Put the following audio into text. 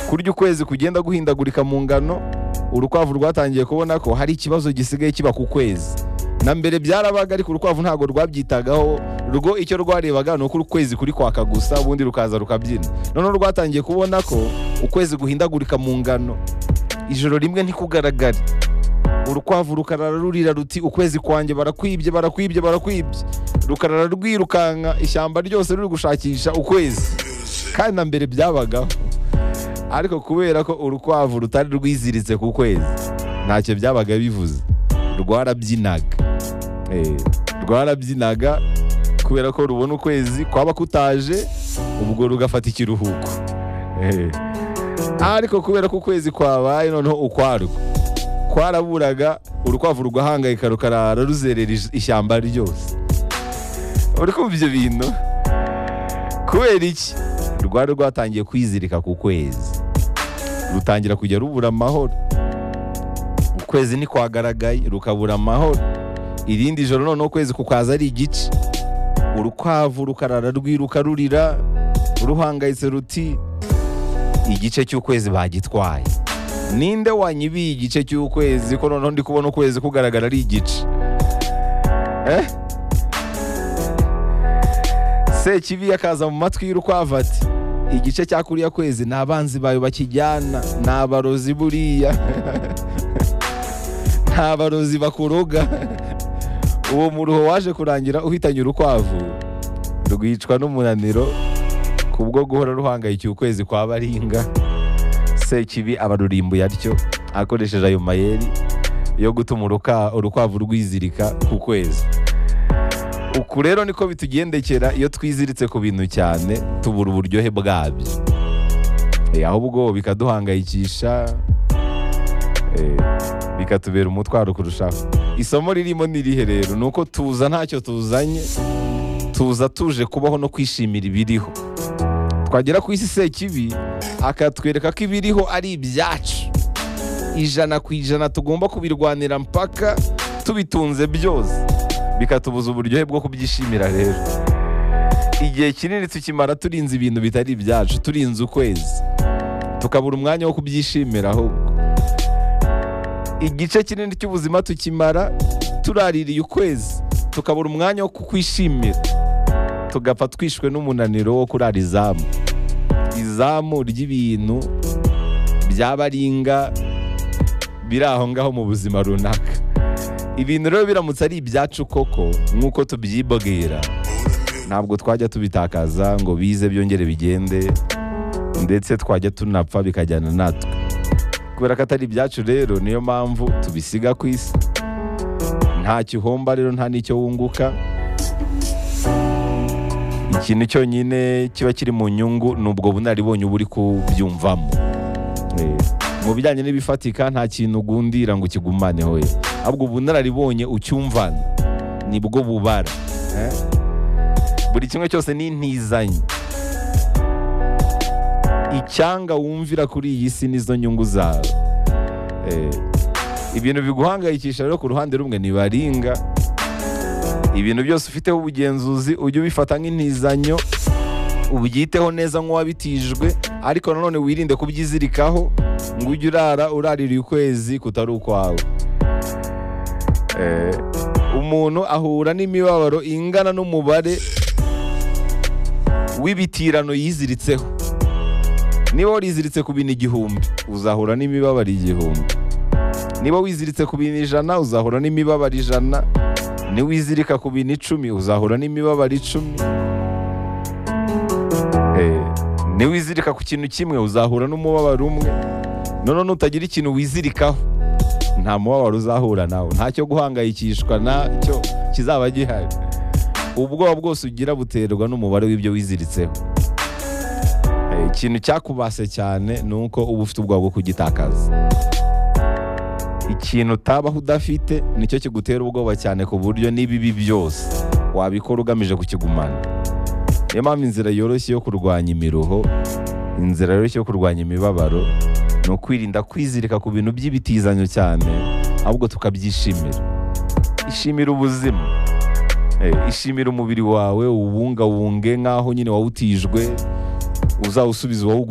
kurya ukwezi kugenda guhindagurika mu ngano urukwavu rwatangiye kubona ko hari ikibazo gisigaye kiba ku kwezi na mbere byarabaga ariko urukwavu ntabwo rwabyitagaho rwo icyo rwarebaga ni uko ukwezi kuri kwaka gusa ubundi rukaza rukabyina noneho rwatangiye kubona ko ukwezi guhindagurika mu ngano ijoro rimwe ntikugaragare urukwavu rukarara rurira ruti ukwezi kwanjye barakwibye barakwibye barakwibye rukarara rwirukanka ishyamba ryose ruri gushakisha ukwezi kandi na mbere byabagaho ariko kubera ko urukwavu rutari rwiziritse ku kwezi ntacyo byabaga bivuze rwarabyinaga rwarabyinaga kubera ko rubona ukwezi kwaba kutaje ubwo rugafata ikiruhuko ariko kubera ko ukwezi kwabaye noneho ukwarwo kwaraburaga urukwavu rugahangayika rukarara ruzerera ishyamba ryose uri kumva ibyo bintu kubera iki rwari rwatangiye kwizirika ku kwezi rutangira kujya rubura amahoro ukwezi ntikwagaragaye rukabura amahoro irindi joro noneho ukwezi kukaza ari igice urukwavu rukarara rwiruka rurira ruhangayitse ruti igice cy'ukwezi bagitwaye ninde wanyibiye igice cy'ukwezi ko noneho ndi kubona ukwezi kugaragara ari igice eh sekibi akaza mu matwi y'urukwavu ati igice cya kuriya kwezi ni abanzi bawe bakijyana ni abarozi buriya nta barozi bakuroga uwo muruho waje kurangira uhitanye urukwavu rwicwa n'umunaniro kubwo guhora ruhangayikiye ukwezi kwa baringa sekibi abarurimbuye atyo akoresheje ayo mayeri yo gutuma urukwavu rwizirika ku kwezi uku rero niko bitugendekera iyo twiziritse ku bintu cyane tubura uburyohe bwabyo ahubwo bikaduhangayikisha bikatubera umutwaro kurushaho isomo ririmo n'irihe rero ni uko tuza ntacyo tuzanye tuza tuje kubaho no kwishimira ibiriho twagera ku isi sekibi akatwereka ko ibiriho ari ibyacu ijana ku ijana tugomba kubirwanira mpaka tubitunze byose bikatubuza uburyohe bwo kubyishimira rero igihe kinini tukimara turinze ibintu bitari ibyacu turinze ukwezi tukabura umwanya wo kubyishimira ahubwo igice kinini cy'ubuzima tukimara turaririye ukwezi tukabura umwanya wo kukwishimira tugapfa twishwe n'umunaniro wo kurara izamu izamu ry'ibintu byabaringa biri aho ngaho mu buzima runaka ibintu rero biramutse ari ibyacu koko nk'uko tubyibwira ntabwo twajya tubitakaza ngo bize byongere bigende ndetse twajya tunapfa bikajyana natwe kubera ko atari ibyacu rero niyo mpamvu tubisiga ku isi nta gihomba rero nta n'icyo wunguka ikintu cyonyine kiba kiri mu nyungu ni ubwo bunaribonye uba uri kubyumvamo mu bijyanye n'ibifatika nta kintu ugundira ngo ukigumaneho ye ahubwo ubunararibonye ucyumvana nibwo bubara buri kimwe cyose ni ntizanye icyanga wumvira kuri iyi si n'izo nyungu zawe ibintu biguhangayikisha rero ku ruhande rumwe ntibaringa ibintu byose ufiteho ubugenzuzi ujye ubifata nk'intizanyo ubyiteho neza nk'uwabitijwe ariko nanone wirinde kubyizirikaho ngo ujye urara urarira ukwezi kutari ukwawe umuntu ahura n'imibabaro ingana n'umubare w'ibitirano yiziritseho niba wariziritse ku bintu igihumbi uzahura n'imibabaro igihumbi niba wiziritse ku bintu ijana uzahura n'imibabaro ijana niwizirika ku bintu icumi uzahura n'imibabaro icumi niwizirika ku kintu kimwe uzahura n'umubabaro umwe noneho nutagira ikintu wizirikaho nta mubabaro uzahura nawe ntacyo guhangayikishwa nacyo kizaba gihari ubwoba bwose ugira buterwa n'umubare w'ibyo wiziritseho ikintu cyakubase cyane ni uko uba ufite ubwoba bwo kugitakaza ikintu utabaho udafite nicyo kigutera ubwoba cyane ku buryo n'ibibi byose wabikora ugamije kukigumana niyo mpamvu inzira yoroshye yo kurwanya imiruho inzira yoroshye yo kurwanya imibabaro ni ukwirinda kwizirika ku bintu by'ibitizanyo cyane ahubwo tukabyishimira ishimira ubuzima ishimira umubiri wawe uwungawunge nk'aho nyine wawutijwe uzawusubiza uwawugura